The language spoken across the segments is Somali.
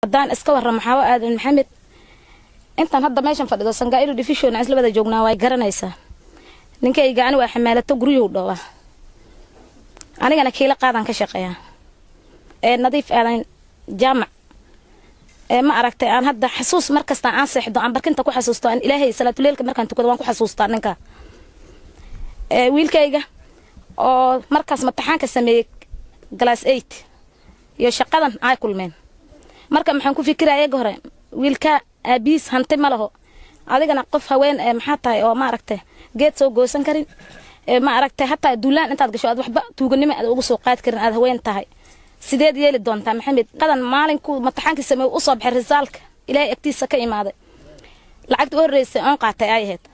haddaan iska warramo xaawo aadan maxamed intaan hadda meeshan fadhido sangaairu division aan isla wada joognaa way garanaysaa ninkayga ani waa xamaalato guryuhu dhowaa anigana kiila qaadaan ka shaqeeyaa ee nadiif aadan jaamac ee ma aragtay aan hadda xasuus mar kasta aan seexdo aan barkinta ku xasuusto aan ilaahay salaatuleelka markaan tukado waan ku xasuustaa ninka ee wiilkayga oo markaas mataxaanka sameeyey glass eight iyo shaqadan ay kulmeen marka maxaan ku fikiraya eega hore wiilka aabihiis hanti ma laho adigana qof haween ee maxaa tahay oo maaragtay geed soo goosan karin ee ma aragtay hataa duulaan intaad gasho aad waxba tuuganimo aad ugu soo qaadi karin aad haween tahay sideed yeeli doontaa maxamed qadan maalinku mataxaankii sameey u soo baxay risaalka ilaahay agtiisa ka imaaday lacagta u horreysay oon qaatay ay ahayd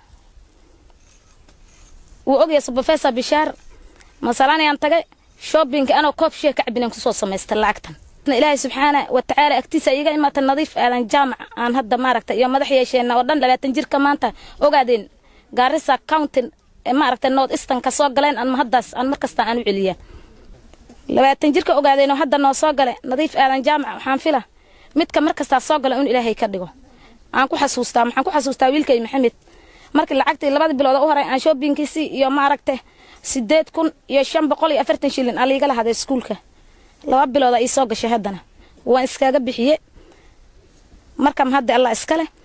wuu ogyahay subrofessor bishaar masalanayaan tagay shoppingka anoo koob shee ka cabinaan kusoo samaystay lacagtan ilaahay subxaana wa tacaala agtiisa iga imaata nadiif aadan jaamac aan hadda maaragtay iyo madax yeesheenna oo dhan labaatan jirka maanta ogaadeen gaarisa county maaragtay north eastern ka soo galeen aan mahaddaas aan markasta aan u celiyaa labaatan jirka ogaadeen oo hadda noo soo gale nadiif aadan jaamac waxaan fila midka markastaa soo gala in ilaahay ka dhigo aan ku xasuustaa maxaan ku xasuustaa wiilkay maxamed markii lacagtii labada bilood u horay aan shoppingkiisii iyo maaragtay sideed kun iyo shan boqol iyo afartan shilin aan liiga lahaday iskuulka laba bilooda ii soo gashay haddana waan iskaaga bixiye marka mahadda allah iskale